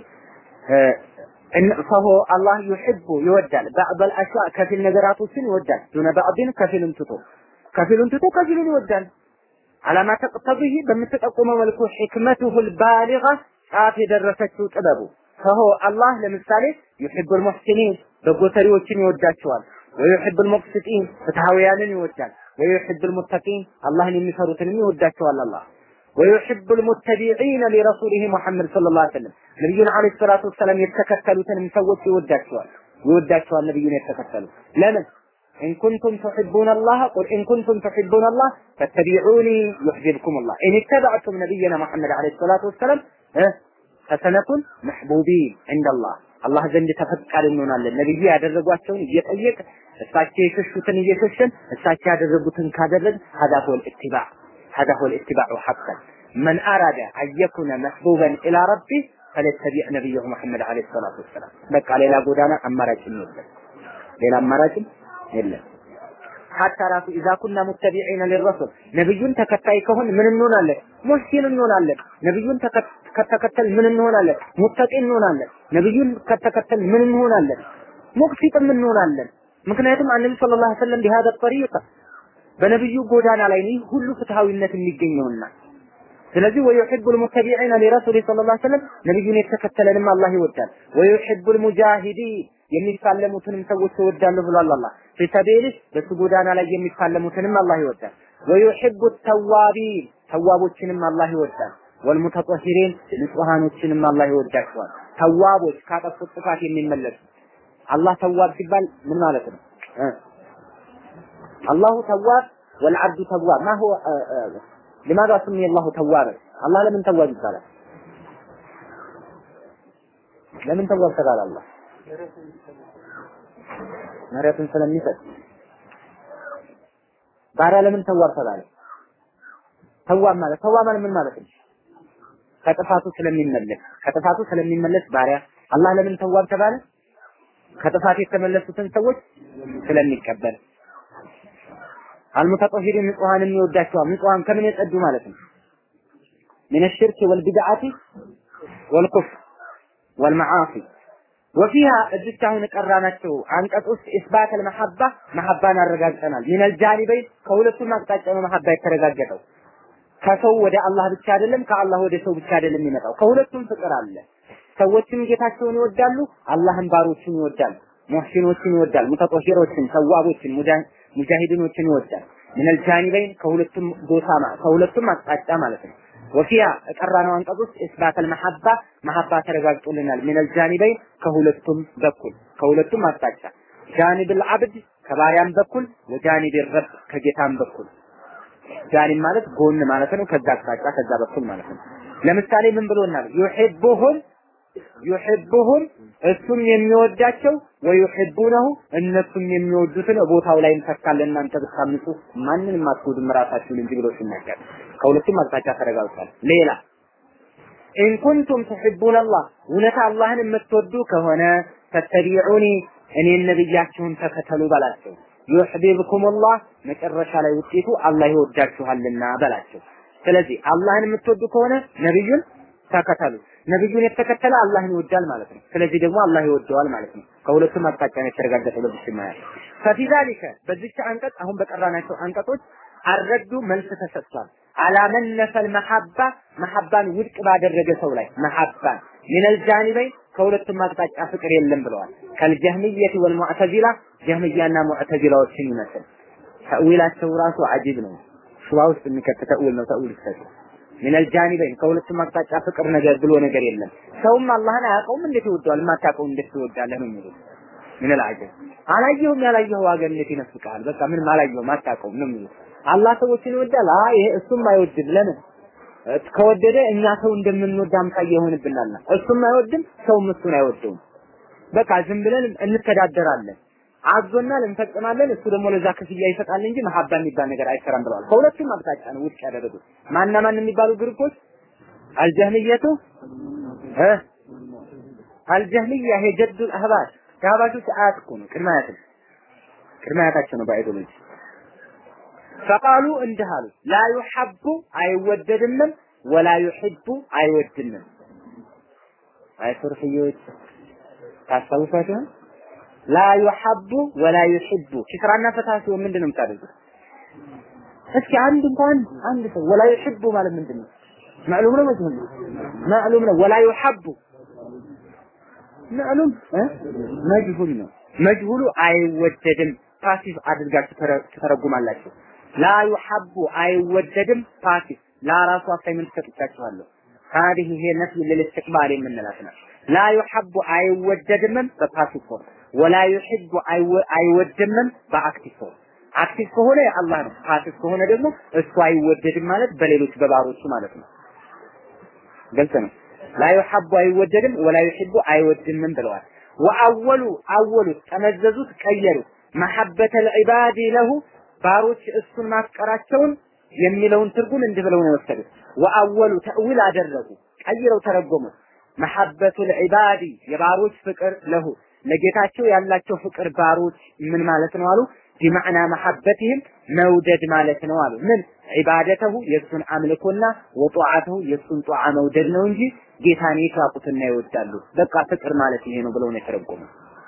ፈሆ አላህ ዩሕቡ ይወዳል። ባዕበል አሻ ከፊል ነገራቶችን ይወዳል። ዱነ ባዕድን ከፊሉን ትቶ ከፊሉን ትቶ ከፊሉን ይወዳል። አላማ ተቅተቢህ በምትጠቁመው መልኩ ሕክመቱሁል ባሊጋ ጫፍ የደረሰችው ጥበቡ ፈሆ አላህ ለምሳሌ ዩሕቡል ሙሕሲኒን በጎ ሰሪዎችን ይወዳቸዋል። ወዩሕቡል ሙቅሲጢን ፍትሐውያንን ይወዳል። ወዩሕቡል ሙተቂን አላህን የሚፈሩትንም ይወዳቸዋል አላህ ወዩሕቡል ሙተቢዒነ ሊረሱሊሂ ሙሐመድ ሰለላሁ ዐለይሂ ወሰለም ነቢዩን ዐለይሂ ሰላቱ ወሰላም የተከተሉትንም ሰዎች ይወዳቸዋል ይወዳቸዋል ነቢዩን የተከተሉ ለምን إن كنتم تحبون الله قل إن كنتم تحبون الله فاتبعوني يحببكم الله إن اتبعتم نبينا محمد عليه الصلاة والسلام فسنكون محبوبين عند الله አላህ ዘንድ ተፈቃሪ እንሆናለን። ነብዩ ያደረጓቸውን እየጠየቅ እሳቸው የሸሹትን እየሸሸን እሳቸው ያደረጉትን ካደረግ هذا هو الاتباع هذا هو الاتباع حقا من أراد أن يكون محبوبا إلى ربه فليتبع نبيه محمد عليه الصلاة والسلام በቃ ሌላ ጎዳና አማራጭ የለም ሌላ አማራጭ የለም ሐታ ራሱ ኢዛ ኩና ሙተቢዒነ ሊረሱል ነብዩን ተከታይ ከሆን ምን እንሆናለን? ሙህሲን እንሆናለን። ነብዩን ከተከተል ምን እንሆናለን? ሙተቂ እንሆናለን። ነብዩን ከተከተል ምን እንሆናለን? ሙቅሲጥም እንሆናለን። ምክንያቱም አንነቢ ሰለላሁ ዐለይሂ ወሰለም ቢሃደ ጠሪቅ በነብዩ ጎዳና ላይ ነው ሁሉ ፍትሃዊነት የሚገኘውና ስለዚህ ወዩሂቡል ሙተቢዒነ ሊረሱሊ ሰለላሁ ዐለይሂ ወሰለም ነብዩን የተከተለንም አላህ ይወዳል። ወዩሂቡል ሙጃሂዲን የሚፋለሙትንም ሰዎች እወዳለሁ ብሏል አላህ። ፊሰቢልህ በሱ ጎዳና ላይ የሚፋለሙትንም አላህ ይወዳል። ወዩሂቡ ተዋቢን ተዋቦችንም አላህ ይወዳል። ወልሙተጠሂሪን ንጹሃኖችንም አላህ ይወዳቸዋል። ተዋቦች ካጠፉት ጥፋት የሚመለሱ አላህ ተዋብ ሲባል ምን ማለት ነው? አላሁ ተዋብ ወልዓብዱ ተዋብ ማ ሁወ لماذا سمي الله توابا الله لمن تواب ይባላል ለምን ተዋብ ተባለ አላህ ምህረትን ስለሚሰጥ ባሪያ ለምን ተዋብ ተባለ? ተዋብ ማለት ተዋብ ማለት ምን ማለት ነው? ከጥፋቱ ስለሚመለስ ከጥፋቱ ስለሚመለስ ባሪያ አላህ ለምን ተዋብ ተባለ? ከጥፋት የተመለሱትን ሰዎች ስለሚቀበል አልሙተጠሂሪን ንጹሃን የሚወዳቸዋል። ንጹሃን ከምን የጸዱ ማለት ነው? ምን الشرك والبدعة والكفر والمعاصي ወፊሃ እዚች አሁን ቀራናቸው አንቀጽ ውስጥ ኢስባት አልመሐባ መሐባን አረጋግጠናል። ሚነል ጃኒበይን ከሁለቱም አቅጣጫ ነው መሐባ የተረጋገጠው። ከሰው ወደ አላህ ብቻ አይደለም፣ ከአላህ ወደ ሰው ብቻ አይደለም የሚመጣው። ከሁለቱም ፍቅር አለ። ሰዎችም ጌታቸውን ይወዳሉ፣ አላህም ባሮችን ይወዳል። ሙህሲኖችን ይወዳል፣ ሙተጠሂሮችን፣ ተዋቦችን፣ ሙጃሂዲኖችን ይወዳል። ሚነል ጃኒበይን ከሁለቱም ቦታ ከሁለቱም አቅጣጫ ማለት ነው። ወፊያ ቀራነው አንቀጽ ውስጥ ኢስባት አልመሐባ መሐባ ተረጋግጦልናል። ሚነል ጃኒበይን ከሁለቱም በኩል ከሁለቱም አቅጣጫ ጃኒብ አልዓብድ ከባሪያም በኩል ወጃኒብ ረብ ከጌታም በኩል ጃኒብ ማለት ጎን ማለት ነው። ከዛ አቅጣጫ ከዛ በኩል ማለት ነው። ለምሳሌ ምን ብሎናል? ዩሂቡሁም ዩሂቡሁም እሱም የሚወዳቸው ወዩሂቡነሁ እነሱም የሚወዱትን ቦታው ላይ እንተካለን እናንተ ብታምፁ ማንንም አትጎዱም ራሳችሁን እንጂ ብሎ ሲናገር ከሁለቱም አቅጣጫ ተረጋግጧል። ሌላ ኢን ኩንቱም ትሕቡነ አላህ እውነት አላህን የምትወዱ ከሆነ ፈተቢዑኒ እኔን ነብያችሁን ተከተሉ በላቸው። ዩሕቢብኩም አላህ መጨረሻ ላይ ውጤቱ አላህ ይወዳችኋልና በላቸው። ስለዚህ አላህን የምትወዱ ከሆነ ነብዩን ተከተሉ። ነብዩን የተከተለ አላህን ይወዳል ማለት ነው። ስለዚህ ደግሞ አላህ ይወደዋል ማለት ነው። ከሁለቱም አቅጣጫ ነው የተረጋገጠ በዚህ ማያ ፈፊ ዛሊከ በዚች አንቀጽ አሁን በቀራናቸው አንቀጾች አረዱ መልስ ተሰጥቷል። አላመን ነፈል መሐባ መሐባን ውድቅ ባደረገ ሰው ላይ መሐባን ሚነል ጃኒበይ ከሁለቱም አቅጣጫ ፍቅር የለም ብለዋል። ከልጀህሚየት ወልሙዕተዚላ ጀህሚያና ሙዕተዚላዎችን ይመስል ተእዊላቸው ራሱ አጂብ ነው። ሹባ ውስጥ የሚከት ተእዊል ነው። ተእዊል ይሰጥ ሚነል ጃኒበይን ከሁለቱም አቅጣጫ ፍቅር ነገር ብሎ ነገር የለም። ሰውም አላህን አያውቀውም እንዴት ይወደዋል? የማታውቀው እንዴት ትወዳለህ ነው የሚሉት። ሚነል አጀብ አላየሁም ያላየኸው ዋጋ እንዴት ይነፍቃል? በቃ ምንም አላየሁም አታውቀውም ነው የሚሉት። አላህ ሰዎችን ይወዳል። አይ ይሄ እሱም አይወድም። ለምን? ከወደደ እኛ ሰው እንደምንወድ አምሳያ ይሆንብናል። እሱም አይወድም፣ ሰውም እሱን አይወደውም። በቃ ዝም ብለን እንተዳደራለን። አዞናል፣ እንፈጽማለን። እሱ ደግሞ ለዛ ክፍያ ይሰጣል እንጂ መሐባ የሚባል ነገር አይሰራም ብለዋል። ከሁለቱም አቅጣጫ ነው ውድቅ ያደረጉት። ማና ማን የሚባሉ ግሩፖች አልጀህልየቱ እ አልጀህልያ ይሄ ጀዱል አህባሽ የአህባሾች አያት እኮ ነው። ቅድመ አያት ቅድመ አያታቸው ነው በአይዶሎጂ ፈቃሉ እንዲህ አሉ ላ ዩሐቡ አይወደድምም ወላ ዩሕቡ አይወድምም አይ ሱርፍዮች ታስታውሷቸው ላ ዩሐቡ ወላ ዩሕቡ ኪስራና ፈታ ሲሆን ምንድን ነው የምታደርጉት እስኪ አንድ እንኳን አንድ ሰው ወላ ዩሕቡ ማለት ምንድን ነው ማዕሉም ነው መጅሁል ነው ማዕሉም ነው ወላ ዩሐቡ ማዕሉም መጅሁል ነው መጅሁሉ አይወደድም ፓሲቭ አድርጋችሁ ትተረጉማላችሁ ላ ዩሐቡ አይወደድም ፓሲቭ ላራሱ አሳይመንት ሰጥቻችኋለሁ هذه هي نفي للاستقبال የምንላት ነው ላ ዩሐቡ አይወደድምም በፓሲቭ ፎርም ወላ ዩሕቡ አይወድምም በአክቲቭ ፎርም አክቲቭ ከሆነ አላህ ነው ፓሲቭ ከሆነ ደግሞ እሱ አይወደድም ማለት በሌሎች በባሮቹ ማለት ነው ግልጽ ነው ላ ዩሐቡ አይወደድም ወላ ዩሕቡ አይወድምም ብለዋል ወአወሉ አወሉት ጠመዘዙት ቀየሩት መሐበተል ዒባዲ ለሁ ባሮች እሱን ማፍቀራቸውን የሚለውን ትርጉም እንዲህ ብለው ነው የወሰዱት። ወአወሉ ተእዊል አደረጉ፣ ቀይረው ተረጎሙት። መሐበቱል ዒባዲ የባሮች ፍቅር ለሁ ለጌታቸው ያላቸው ፍቅር ባሮች ምን ማለት ነው አሉ? ቢማዕና መሐበትህም መውደድ ማለት ነው አሉ። ምን ዒባደተሁ የእሱን አምልኮና ወጧዓተሁ የእሱን ጧዓ መውደድ ነው እንጂ ጌታን ይካቁትና ይወዳሉ። በቃ ፍቅር ማለት ይሄ ነው ብለው ነው የተረጎሙት።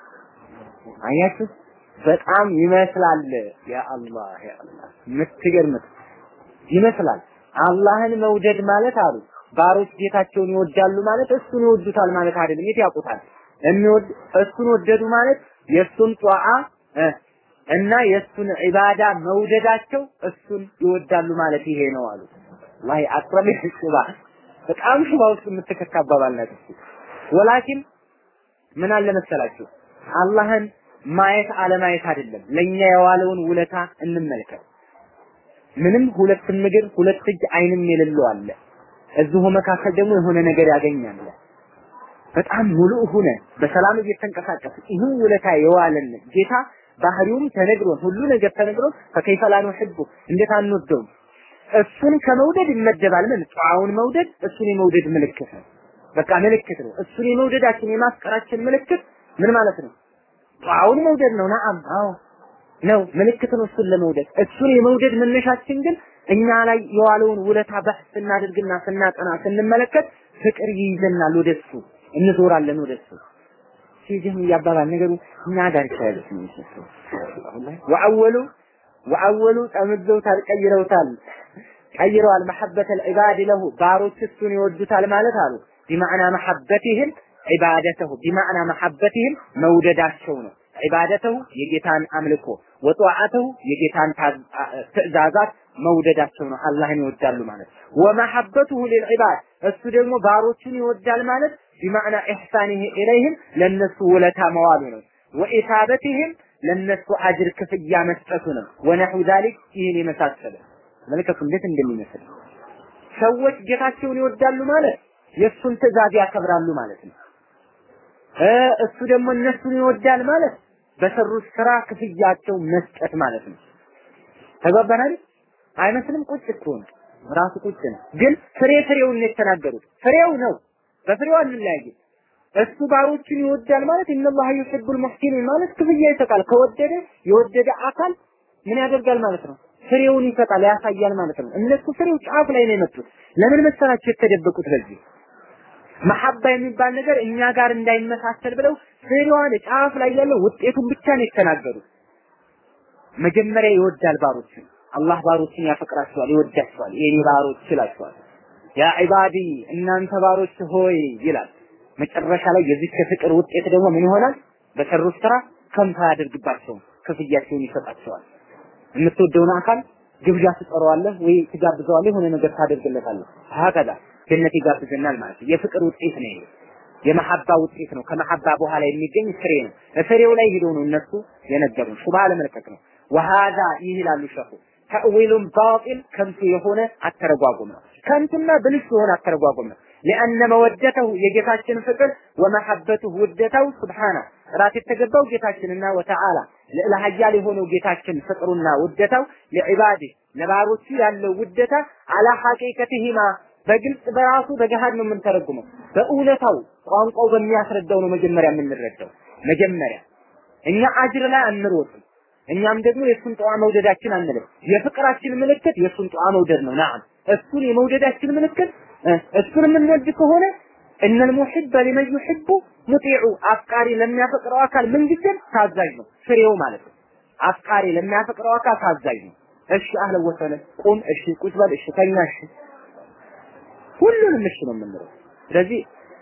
አያችሁ በጣም ይመስላል። ያ አላህ ያ አላህ የምትገርምት ይመስላል። አላህን መውደድ ማለት አሉ ባሮች ጌታቸውን ይወዳሉ ማለት እሱን ይወዱታል ማለት አይደለም። የት ያውቁታል? የሚወድ እሱን ወደዱ ማለት የእሱን ጧዓ እና የእሱን ዒባዳ መውደዳቸው እሱን ይወዳሉ ማለት ይሄ ነው አሉ። ወላሂ አቅረብ ሽባ በጣም ሽባ ውስጥ የምትከካ አባባል ናት እሱ። ወላኪን ምን አለ መሰላችሁ አላህን ማየት አለማየት አይደለም። ለኛ የዋለውን ውለታ እንመልከት። ምንም ሁለት ምግር ሁለት እጅ አይንም የሌለው አለ። እዚሁ መካከል ደግሞ የሆነ ነገር ያገኛል። በጣም ሙሉእ ሆነ በሰላም እየተንቀሳቀስ ይህን ውለታ የዋለን ጌታ ባህሪውም ተነግሮን ሁሉ ነገር ተነግሮን ፈከይፈ ላ ኑሕቡ እንዴት አንወደውም? እሱን ከመውደድ ይመደባል። ምን ጧውን መውደድ እሱን የመውደድ ምልክት ነው። በቃ ምልክት ነው። እሱን የመውደዳችን የማፍቀራችን ምልክት ምን ማለት ነው? ጧውን መውደድ ነው። ነአም አዎ ነው ምልክት ነው እሱን ለመውደድ። እሱን የመውደድ መነሻችን ግን እኛ ላይ የዋለውን ውለታ በሕስ ስናደርግና ስናጠና ስንመለከት ፍቅር ይይዘናል፣ ወደሱ እንዞራለን ወደሱ። ሲጀም እያባባል ነገሩ እኛ ዳርቻ ያለች ነው የሚመስለው። ወአወሉ ወአወሉ ጠምዘውታል፣ ቀይረውታል፣ ቀይረዋል። መሐበተል ዒባድ ለሁ ባሮች እሱን ይወዱታል ማለት አሉ ቢማዕና መሐበትህም ዒባደተሁ ቢማዕና መሐበትህም መውደዳቸው ነው። ዒባደተሁ የጌታን አምልኮ ወጧዓተሁ የጌታን ትእዛዛት መውደዳቸው ነው። አላህን ይወዳሉ ማለት ወመሐበቱሁ ሊልዒባድ እሱ ደግሞ ባሮቹን ይወዳል ማለት ቢማዕና ኢሕሳኒህ ኢለይህም ለነሱ ውለታ መዋሉ ነው። ወኢሳበትህም ለነሱ አጅር ክፍያ መስጠቱ ነው። ወነሑ ዛሊክ ይህን የመሳሰለ መልከቱ እንዴት እንደሚመስል ሰዎች ጌታቸውን ይወዳሉ ማለት የእሱን ትእዛዝ ያከብራሉ ማለት ነው። እሱ ደግሞ እነሱን ይወዳል ማለት በሰሩት ስራ ክፍያቸው መስጠት ማለት ነው። ተግባባን አይደል? አይመስልም? ቁጭ እኮ ነው ራሱ ቁጭ ነው። ግን ፍሬ ፍሬውን ነው የተናገሩት። ፍሬው ነው። በፍሬው አንለያይም። እሱ ባሮችን ይወዳል ማለት ኢነላህ ዩሂቡል ሙህሲኒን ማለት ክፍያ ይሰጣል። ከወደደ የወደደ አካል ምን ያደርጋል ማለት ነው? ፍሬውን ይሰጣል፣ ያሳያል ማለት ነው። እነሱ ፍሬው ጫፍ ላይ ነው የመጡት። ለምን መሰላችሁ የተደበቁት? በዚህ መሐባ የሚባል ነገር እኛ ጋር እንዳይመሳሰል ብለው ፍሬዋን ጫፍ ላይ ያለው ውጤቱን ብቻ ነው የተናገሩት። መጀመሪያ ይወዳል ባሮችን አላህ ባሮችን ያፈቅራቸዋል፣ ይወዳቸዋል። የኔ ባሮች ይላቸዋል። ያ ዒባዲ እናንተ ባሮች ሆይ ይላል። መጨረሻ ላይ የዚህ ከፍቅር ውጤት ደግሞ ምን ይሆናል? በሰሩት ስራ ከንቱ አያደርግባቸውም፣ ክፍያቸውን ይሰጣቸዋል። የምትወደውን አካል ግብዣ ትጠራዋለህ ወይ ትጋብዘዋለህ፣ የሆነ ነገር ታደርግለታለህ። ሀከዛ ጀነት ይጋብዘናል ማለት ነው። የፍቅር ውጤት ነው ይሄ። የመሐባ ውጤት ነው። ከመሐባ በኋላ የሚገኝ ፍሬ ነው። ፍሬው ላይ ሄዶ ነው እነሱ የነገሩን። ሹባ ለመልቀቅ ነው። ወሃዛ ይህ ይላሉ ሸኹ ተእዊሉን ባጢል ከንቱ የሆነ አተረጓጉም ነው። ከንቱና ብልሽ የሆነ አተረጓጉም ነው። لأن መወደተው የጌታችን ፍቅር ወመሐበቱ ውደታው ሱብሓነ ጥራት የተገባው ጌታችንና ወተዓላ ልዕለ ኃያል የሆነው ጌታችን ፍቅሩና ውደታው ለዒባዲ ለባሮቹ ያለው ውደታ አላ ሐቂቀቲሂማ በግልጽ በራሱ በገሃድ ነው የምንተረጉመው። በእውነታው ቋንቋው በሚያስረዳው ነው መጀመሪያ የምንረዳው። መጀመሪያ እኛ አጅር ላይ አንሮጥም። እኛም ደግሞ የእሱን ጠዋ መውደዳችን አንልም። የፍቅራችን ምልክት የእሱን ጠዋ መውደድ ነው። ናም እሱን የመውደዳችን ምልክት እሱን የምንወድ ከሆነ እነል ሙሂበ ሊመን ዩሂቡ ሙጢዑ አፍቃሪ ለሚያፈቅረው አካል ምንጊዜም ታዛዥ ነው። ፍሬው ማለት ነው። አፍቃሪ ለሚያፈቅረው አካል ታዛዥ ነው። እሺ አህለ ወሰለ ቁም፣ እሺ ቁጭ በል፣ እሺ ተኛ፣ እሺ ሁሉንም እሺ ነው የምንለው። ስለዚህ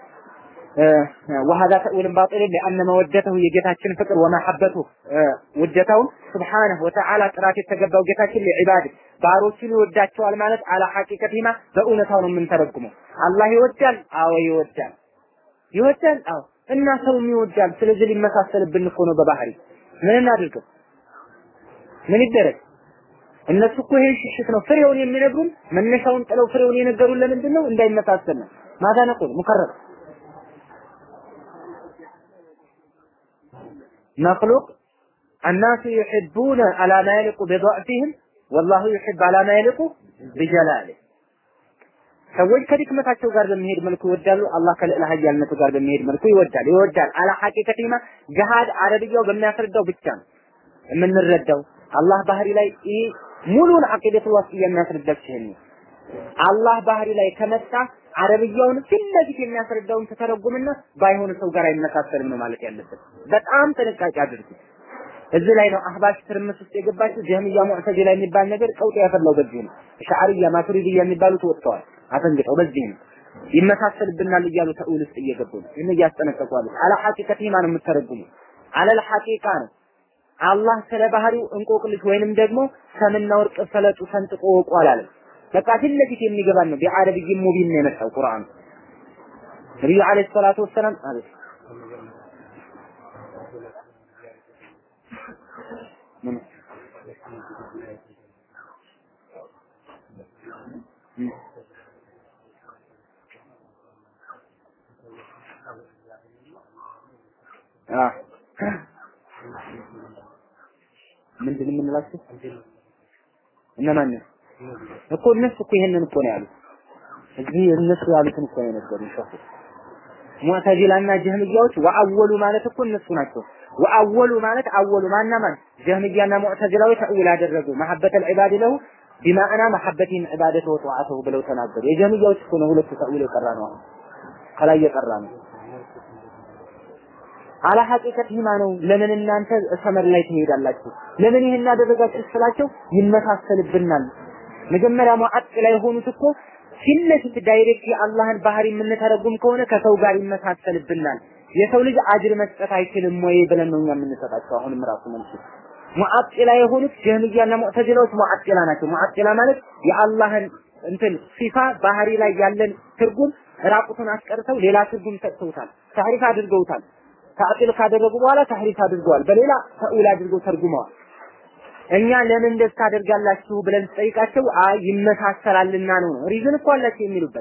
وهذا تأويل باطل لأن مودته የጌታችን ፍቅር ወመሐበቱ ውደታውን ስብሓነሁ ወተዓላ ጥራት የተገባው ጌታችን ለዒባድ ባሮቹን ይወዳቸዋል ማለት አላ ሐቂቀቲማ በእውነታው ነው የምንተረጉመው። አላህ ይወዳል፣ አዎ ይወዳል፣ ይወዳል፣ አዎ እና ሰውም ይወዳል። ስለዚህ ሊመሳሰልብን እኮ ነው በባህሪ ምን እናድርገው? ምን ይደረግ? እነሱ እኮ ይሄን ሽሽት ነው ፍሬውን የሚነግሩን መነሻውን ጥለው ፍሬውን የነገሩን ለምንድን ነው? እንዳይመሳሰል ነው። ማታ ነቁል ሙከረር مخلوق الناس يحبون على ما يليق بضعفهم والله يحب على ما يليق بجلاله ሰዎች ከድክመታቸው ጋር በሚሄድ መልኩ ይወዳሉ። አላህ ከልዕለ ኃያልነቱ ጋር በሚሄድ መልኩ ይወዳል ይወዳል። አላ ሐቂቀቲማ ገሃድ አረብያው በሚያስረዳው ብቻ ነው የምንረዳው። አላህ ባህሪ ላይ ይህ ሙሉን አቂደቱ ወስጥ የሚያስረዳው ይሄን አላህ ባህሪ ላይ ከመጣ አረብያውን ፊት ለፊት የሚያስረዳውን ተተረጉምና ባይሆን ሰው ጋር አይመሳሰልም ነው ማለት ያለበት። በጣም ጥንቃቄ አድርጉ። እዚህ ላይ ነው አህባሽ ትርምስ ውስጥ የገባችው ጀህሚያ ሙዕተዚላ የሚባል ነገር ቀውጥ ያፈላው በዚህ ነው። ሻዕርያ ማቱሪዲያ የሚባሉት ወጥተዋል አፈንግጠው በዚህ ነው። ይመሳሰልብናል እያሉ ተእዊል ውስጥ እየገቡ ነው። ይህን እያስጠነቀቁ አሉ። አላ ሐቂቀቲማ ነው የምትተረጉሙ። አለል ሐቂቃ ነው አላህ ስለ ባህሪው እንቆቅልሽ ወይንም ደግሞ ሰምና ወርቅ ፈለጡ ሰንጥቆ ወቁ አላለም። በቃ ፊት ለፊት የሚገባን ነው። ቢዓረብይ ሙቢን ነው የመጣው ቁርአን። ነብዩ አለይሂ ሰላቱ ወሰላም አቤት ምን አ ምንድን የምንላቸው እነማን ነው እኮ እነሱ እኮ ይሄንን እኮ ነው ያሉት። እዚህ እነሱ ያሉትን እኮ ነው የነገሩን ሸኹ ሙዕተዚላና ጀህሚያዎች ወአወሉ ማለት እኮ እነሱ ናቸው። ወአወሉ ማለት አወሉ ማና ማን ጀህሚያና ሙዕተዚላዊ ተእዊል አደረጉ መሐበተል ዒባድ ለሁ ቢማዕና መሐበቲን ዒባደተ ወጠዋዐተሁ ብለው ተናገሩ። የጀህሚያዎች እኮ ነው ሁለቱ ተእዊል የቀራ ነው። አሁን ከላይ የቀራ ነው። አላ ሐቂቀቲማ ነው። ለምን እናንተ ሰመር ላይ ትሄዳላችሁ? ለምን ይሄን አደረጋችሁ ስላቸው ይመሳሰልብናል። መጀመሪያ ሙዓጥላ የሆኑት እኮ ፊት ለፊት ዳይሬክት የአላህን ባህሪ የምንተረጉም ከሆነ ከሰው ጋር ይመሳሰልብናል። የሰው ልጅ አጅር መስጠት አይችልም ወይ ብለን ነው እኛ የምንሰጣቸው። አሁንም ራሱ መልሱ ሙዓጥላ የሆኑት ጀህሚያና ሙዕተዚላዎች ሙዓጥላ ናቸው። ሙዓጥላ ማለት የአላህን እንትን ሲፋ ባህሪ ላይ ያለን ትርጉም ራቁቱን አስቀርተው ሌላ ትርጉም ሰጥተውታል፣ ታሪፍ አድርገውታል። ታዕጢል ካደረጉ በኋላ ታህሪፍ አድርገዋል። በሌላ ተእዊል አድርገው ተርጉመዋል። እኛ ለምን እንደዚህ ታደርጋላችሁ ብለን ስጠይቃቸው አይ ይመሳሰላልና ነው ነው ሪዝን እኮ አላቸው የሚሉበት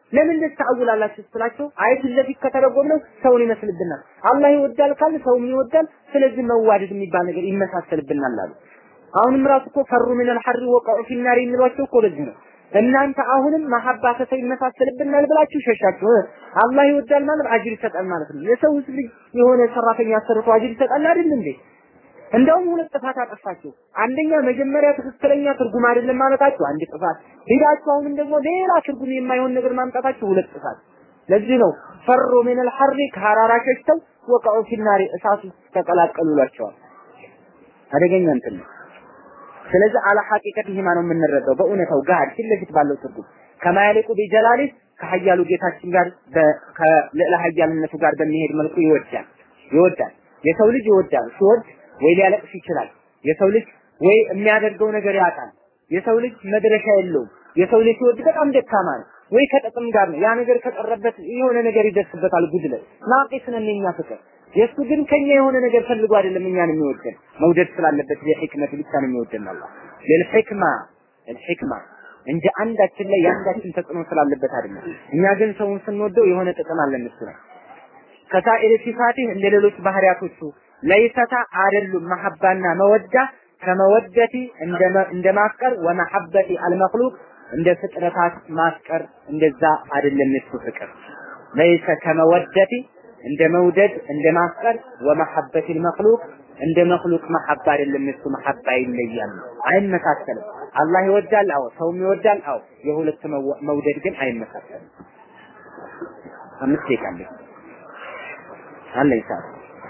ለምን ልታውላላችሁ ስትላቸው አይ ፊት ለፊት ከተረጎምነው ሰውን ይመስልብናል። አላህ ይወዳል ካል ሰውም ይወዳል። ስለዚህ መዋደድ የሚባል ነገር ይመሳሰልብናል አሉ። አሁንም ራሱ እኮ ፈሩ ምን الحر وقعوا في النار የሚሏቸው እኮ ለዚህ ነው። እናንተ አሁንም መሐባ ከሰው ይመሳሰልብናል ብላችሁ ሸሻችሁ። አላህ ይወዳል ማለት አጅር ይሰጣል ማለት ነው። የሰው ልጅ የሆነ ሰራተኛ አሰርቶ አጅር ይሰጣል አይደል እንዴ? እንደውም ሁለት ጥፋት አጠፋችሁ። አንደኛ መጀመሪያ ትክክለኛ ትርጉም አይደለም ማለታችሁ አንድ ጥፋት፣ ሄዳችሁ አሁንም ደግሞ ሌላ ትርጉም የማይሆን ነገር ማምጣታችሁ ሁለት ጥፋት። ለዚህ ነው ፈሩ ምን الحر ከሐራራ ሸሽተው ወቀዑ ፊናሪ እሳቱ ተቀላቀሉላቸዋል። አደገኛ እንትን ነው። ስለዚህ አላ ሐቂቀት ይሄ ነው የምንረዳው በእውነታው ጋር ፊት ለፊት ባለው ትርጉም ከማያሊቁ ቢጀላሊ ከሀያሉ ጌታችን ጋር ከልዕለ ሀያልነቱ ጋር በሚሄድ መልኩ ይወዳል ይወዳል የሰው ልጅ ይወዳል ሲወድ ወይ ሊያለቅስ ይችላል የሰው ልጅ ወይ የሚያደርገው ነገር ያጣል የሰው ልጅ መድረሻ የለውም የሰው ልጅ ሲወድ በጣም ደካማ ነው ወይ ከጥቅም ጋር ነው ያ ነገር ከቀረበት የሆነ ነገር ይደርስበታል ጉድለት ናቂስ ነን የኛ ፍቅር የእሱ ግን ከኛ የሆነ ነገር ፈልጎ አይደለም እኛን የሚወደን መውደድ ስላለበት የሕክመት ብቻ ነው የሚወደን አላህ ለልሕክማ ልሕክማ እንጂ አንዳችን ላይ የአንዳችን ተጽዕኖ ስላለበት አይደለም እኛ ግን ሰውን ስንወደው የሆነ ጥቅም አለን እሱ ነው ከሳኢር ሲፋቲህ እንደ ሌሎች ባህሪያቶቹ ለይሰታ አይደሉም መሐባና መወዳ ከመወደቲ እንደ ማፍቀር ወመሐበቲ አልመክሉቅ እንደ ፍጥረታት ማፍቀር እንደዛ አይደለም እሱ ፍቅር ለይሰ ከመወደቲ እንደ መውደድ እንደ ማፍቀር ወመሐበት المخلوق እንደ መክሉቅ መሐባ አይደለም እሱ መሐባ ይለያል አይመሳሰልም አላህ ይወዳል አዎ ሰውም ይወዳል አዎ የሁለት መውደድ ግን አይመሳሰልም አምስት ይቃል አለ ይሳል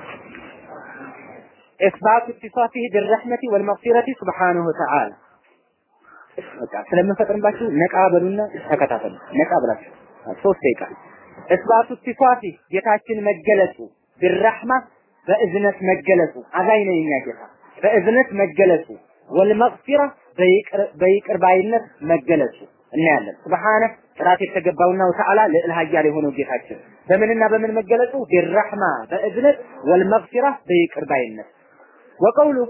إثبات اتصافه بالرحمة والمغفرة سبحانه وتعالى በቃ ስለምንፈጥርባችሁ ነቃ በሉና ተከታተሉ ነቃ ብላችሁ ሶስት ደቂቃ እስባቱ ኢትፋፊ ጌታችን መገለጹ ቢረህማ በእዝነት መገለጹ አዛኝ ነው የኛ ጌታ በእዝነት መገለጹ ወልመግፊራ በይቅር ባይነት መገለጹ እናያለን። ሱብሃነ ጥራት የተገባውና ወተዓላ ልዕል ኃያል የሆነው ጌታችን በምንና በምን መገለጹ ቢረህማ በእዝነት ወልመግፊራ በይቅር ባይነት ወቀውሉ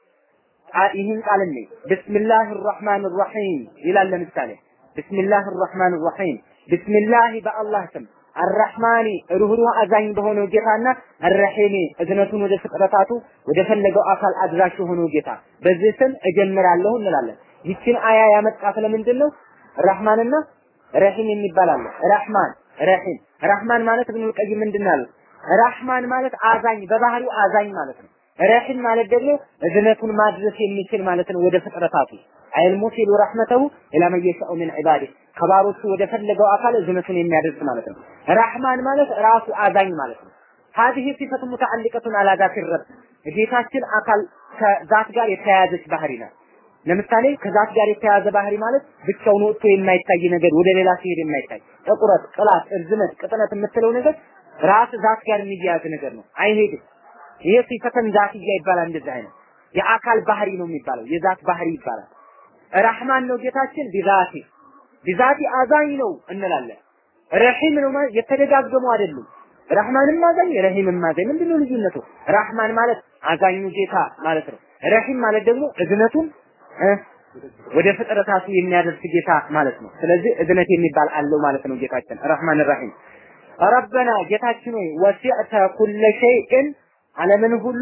ይህን ቃል እኔ ብስሚላህ ራህማን ራሒም ይላል ለምሳሌ ብስሚላህ ራህማን ራሒም ቢስሚላህ በአላህ ስም አራህማኒ ሩህሩህ አዛኝ በሆነው ጌታና አረሂሚ እዝነቱን ወደ ፍጥረታቱ ወደ ፈለገው አካል አድራሽ የሆነው ጌታ በዚህ ስም እጀምራለሁ እንላለን። ይችን አያ ያመጣት ለምንድን ነው? ረህማንና ረሂም የሚባል አለ። ረህማን ረሂም ረህማን ማለት ኢብኑል ቀይም ምንድን ነው ያሉት? ረህማን ማለት አዛኝ በባህሪው አዛኝ ማለት ነው። ረሂም ማለት ደግሞ እዝነቱን ማድረስ የሚችል ማለት ነው ወደ ፍጥረታቱ አይል ሙሲሉ ረህመተሁ ኢላ መን የሻኡ ሚን ዒባዲህ ከባሮቹ ወደ ፈለገው አካል እዝነቱን የሚያደርስ ማለት ነው። ረህማን ማለት ራሱ አዛኝ ማለት ነው። هذه صفة متعلقة على ذات الرب ጌታችን አካል ከዛት ጋር የተያያዘች ባህሪ ናት። ለምሳሌ ከዛት ጋር የተያያዘ ባህሪ ማለት ብቻውን ወጥቶ የማይታይ ነገር ወደ ሌላ ሲሄድ የማይታይ ጥቁረት፣ ቅላት፣ እርዝመት፣ ቅጥነት የምትለው ነገር ራስ ዛት ጋር የሚያያዝ ነገር ነው። አይሄድም። ይሄ ሲፈተን ዛትያ ይባላል። እንደዚህ አይነት የአካል ባህሪ ነው የሚባለው። የዛት ባህሪ ይባላል። ረህማን ነው ጌታችን ቢዛቲ ቢዛቲ አዛኝ ነው እንላለን። ረሂም ነው ማለት የተደጋገሙ አይደሉም። ረህማንም አዛኝ ረሂምም አዛኝ ምንድነው ልዩነቱ? ረህማን ማለት አዛኙ ጌታ ማለት ነው። ረሂም ማለት ደግሞ እዝነቱን ወደ ፍጥረታቱ የሚያደርስ ጌታ ማለት ነው። ስለዚህ እዝነት የሚባል አለው ማለት ነው ጌታችን ረህማን ረሂም። ረበና ጌታችን ሆይ ወሲዕተ ኩለ ሸይእን ዓለምን ሁሉ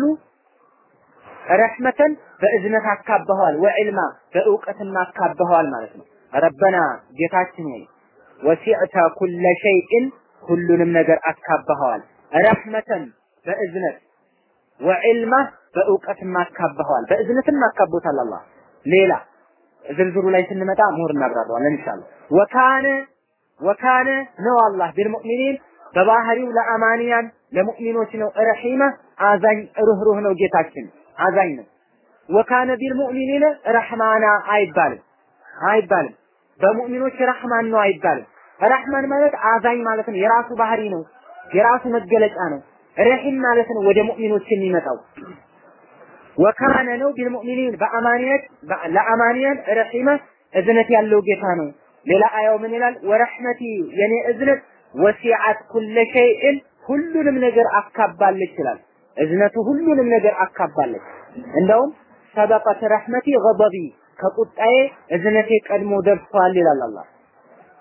ረሕመተን በእዝነት አካበኸዋል፣ ወዕልማ በእውቀትና አካበኸዋል ማለት ነው። ረበና ጌታችን ሆይ ወሲዕተ ኩለ ሸይእን ሁሉንም ነገር አካበኸዋል፣ ረሕመተን በእዝነት ወዕልማ በእውቀትም አካበኸዋል። በእዝነትም አካቦታል አላህ። ሌላ ዝርዝሩ ላይ ስንመጣ ምሁር እናብራራዋለን ኢንሻአላህ። ወካነ ወካነ ነው አላህ ቢልሙእሚኒን በባህሪው ለአማንያን ለሙእሚኖች ነው ረሂማ አዛኝ ሩህሩህ ነው ጌታችን አዛኝ ነው። ወካነ ቢልሙእሚኒነ ረህማና አይባልም አይባልም። በሙእሚኖች ረህማን ነው አይባልም። ረህማን ማለት አዛኝ ማለት ነው። የራሱ ባህሪ ነው፣ የራሱ መገለጫ ነው። ረሂም ማለት ነው ወደ ሙእሚኖች የሚመጣው ወካነ ነው ቢልሙእሚኒን በአማንያት ለአማንያን ረሂማ እዝነት ያለው ጌታ ነው። ሌላ አያው ምን ይላል? ወረህመቲ የኔ እዝነት ወሲዓት ኩለ ሸይእን ሁሉንም ነገር አካባለች ይላል። እዝነቱ ሁሉንም ነገር አካባለች። እንደውም ሰበቀት ረህመቲ ገበቢ ከቁጣዬ እዝነቴ ቀድሞ ደርሷል ይላል አላህ።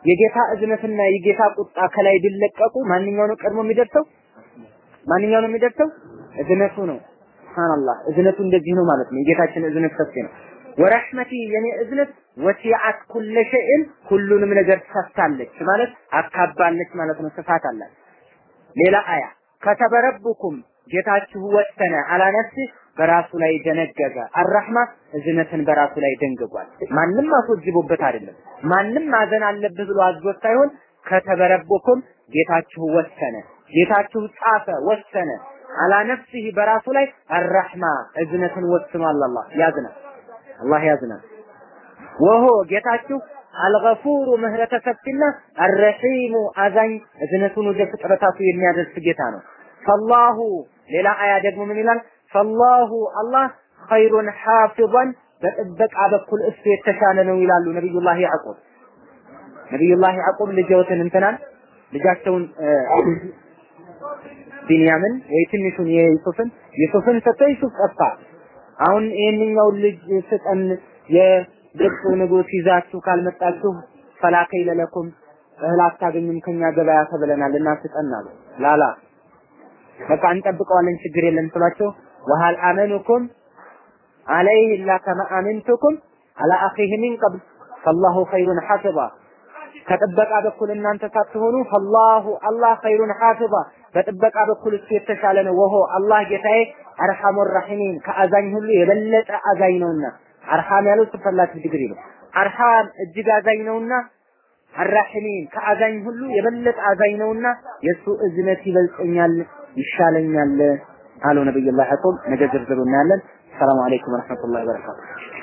የጌታ እዝነትና የጌታ ቁጣ ከላይ ቢለቀቁ ማንኛው ነው ቀድሞ የሚደርሰው? ማንኛው ነው የሚደርሰው? እዝነቱ ነው። ሱብሃንአላህ እዝነቱ እንደዚህ ነው ማለት ነው። የጌታችን እዝነት ሰፊ ነው። ወረሕመቲ የኔ እዝነት ወሲዐት ኩለ ሸይን ሁሉንም ነገር ሰፍታለች ማለት አካባለች ማለት ነው። ስፋት አላት። ሌላ አያ ከተበ ረቡኩም ጌታችሁ ወሰነ አላ ነፍሲ በራሱ ላይ ደነገገ። አራህማ እዝነትን በራሱ ላይ ደንግጓል። ማንም አስወጅቦበት አይደለም። ማንም ማዘን አለብህ ብሎ አዝዞት ሳይሆን ከተበረቦኩም ጌታችሁ ወሰነ፣ ጌታችሁ ጻፈ፣ ወሰነ አላ ነፍሲህ በራሱ ላይ አራህማ እዝነትን ወስኗል። አላህ ያዝናል፣ አላህ ያዝናል። ወሆ ጌታችሁ አልገፉሩ ምህረተ ሰፊና አረሒሙ አዛኝ እዝነቱን ወደ ፍጥረታቱ የሚያደርስ ጌታ ነው። ፈላሁ ሌላ አያ ደግሞ ምን ይላል? ፈላሁ አላህ ኸይሩን ሐፊظን በጥበቃ በኩል እሱ የተሻለ ነው ይላሉ ነቢዩላህ ያዕቁብ። ነቢዩላህ ያዕቁብ ልጅዎትን እንትናን ልጃቸውን ቢንያምን ወይ ትንሹን የዩሱፍን ዩሱፍን ሰጥቶ ዩሱፍ ጠፋ። አሁን ይህንኛውን ልጅ ስጠን የግብፁ ንጉሥ ይዛችሁ ካልመጣችሁ ፈላከይ ለለኩም እህል አታገኙም ከኛ ገበያ ተብለናል እና ስጠን አሉ። ላላ በቃ እንጠብቀዋለን ችግር የለም ስሏቸው ወሀል አመኑኩም አለይህ ኢላ ከማ አመንቱኩም አላ አኺህ ሚን ቀብል ፈላሁ ኸይሩን ሐፊዛ ከጥበቃ በኩል እናንተ ሳትሆኑ ፈላሁ አላህ ኸይሩን ሐፊዛ በጥበቃ በኩል እሱ የተሻለ ነው። ወሆ አላህ ጌታዬ አርሐሙ ራሒሚን ከአዛኝ ሁሉ የበለጠ አዛኝ ነውና አርሐም ያለው ሱፐርላቲቭ ዲግሪ ነው። አርሐም እጅግ አዛኝ ነውና አራሒሚን ከአዛኝ ሁሉ የበለጠ አዛኝ ነውና የእሱ እዝነት ይበልጠኛል ይሻለኛል አሉ ነብዩላህ ያዕቁብ። ነገ ዝርዝሩ እናያለን። ሰላም አለይኩም ወረሕመቱላሂ ወበረካቱ።